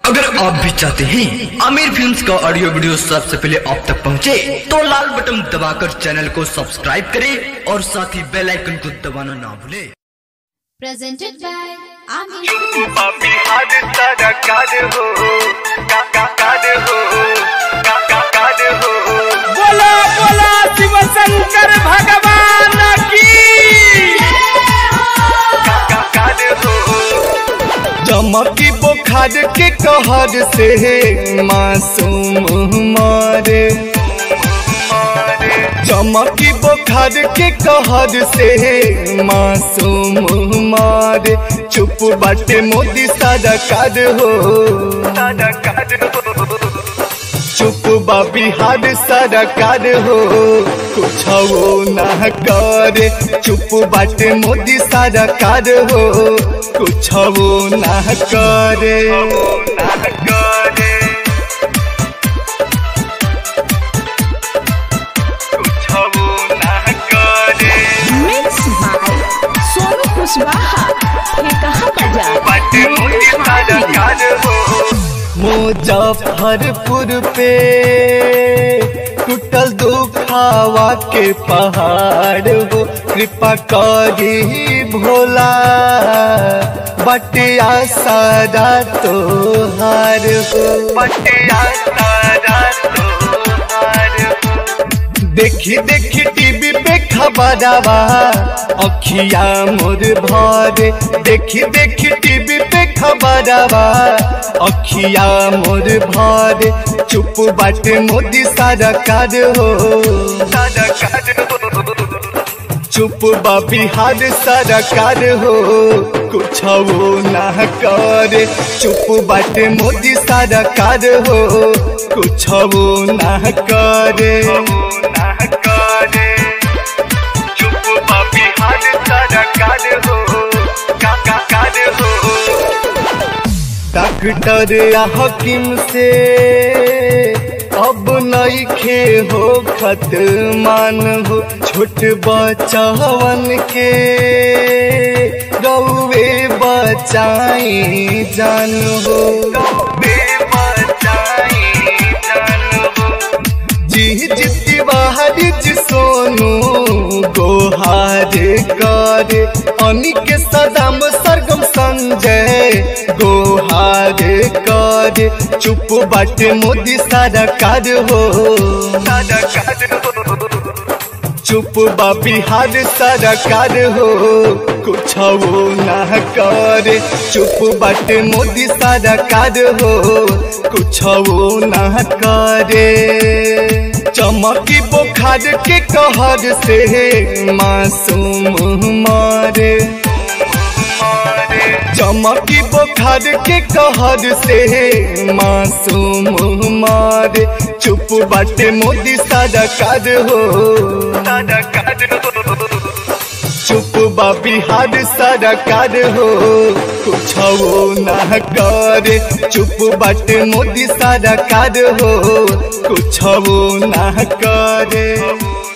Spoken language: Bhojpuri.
अगर आप भी चाहते हैं आमिर फिल्म्स का ऑडियो वीडियो सबसे पहले आप तक पहुंचे, तो लाल बटन दबाकर चैनल को सब्सक्राइब करें और साथ ही बेल आइकन को दबाना ना भूलें presented by Amir. पापी हाथ सारा काद हो का का काद हो का का काद हो बोला बोला शिव शंकर भगवान की का का काद हो चमकी बुखार के कहर से मासूम मारे चमकी बुखार के कहर से मासूम मारे चुप बाटे मोदी सारा काद हो सारा काद हो चुप बा बिहार सरकार हो कुछ वो ना करे चुप बाटे मोदी सरकार हो कुछ वो ना करे ना करे कुछ वो ना करे मिक्स बाय सोनू कुशवाहा ये कहा बाजार बाटे मोदी सारा काद हो मुजफ्फरपुर पे टूटल दुखावा के पहाड़ हो कृपा करी भोला बटिया सारा तोहार हो बटिया सारा तोहार हो देखी देखी टीवी पे खबरवा अखिया मोर भरे देखी देखी टीवी पे खबरवा अखिया मोर भरे चुप बाटे मोदी सारा कार हो सारा काद हो चुप बा बिहार सरकार हो कुछ वो ना करे चुप बाटे मोदी सरकार हो कुछ वो ना करे ना करे चुप पापी हाथ सारा काद हो का का काद हो डॉक्टर या हकीम से अब नई खे हो खत मान हो छोट बचवन के गौवे बचाई जान हो बेबचाई जान हो जी जिति बाहर जी सोनू गोहार करे अनिक सदाम सरगम संजय गोहार करे चुप बाटे मोदी सारा कार हो सारा काद हो चुप बा बिहार सरकार हो कुछ वो ना करे चुप बाटे मोदी सरकार हो कुछ वो ना करे चमकी बुखार के कहर से मासूम मारे चमकी बुखार के कहर से मासूम मारे चुप बाटे मोदी सरकार हो सारा काद हो चुप बा बिहार सरकार हो कुछ वो ना करे चुप बाटे मोदी सरकार हो कुछ वो ना करे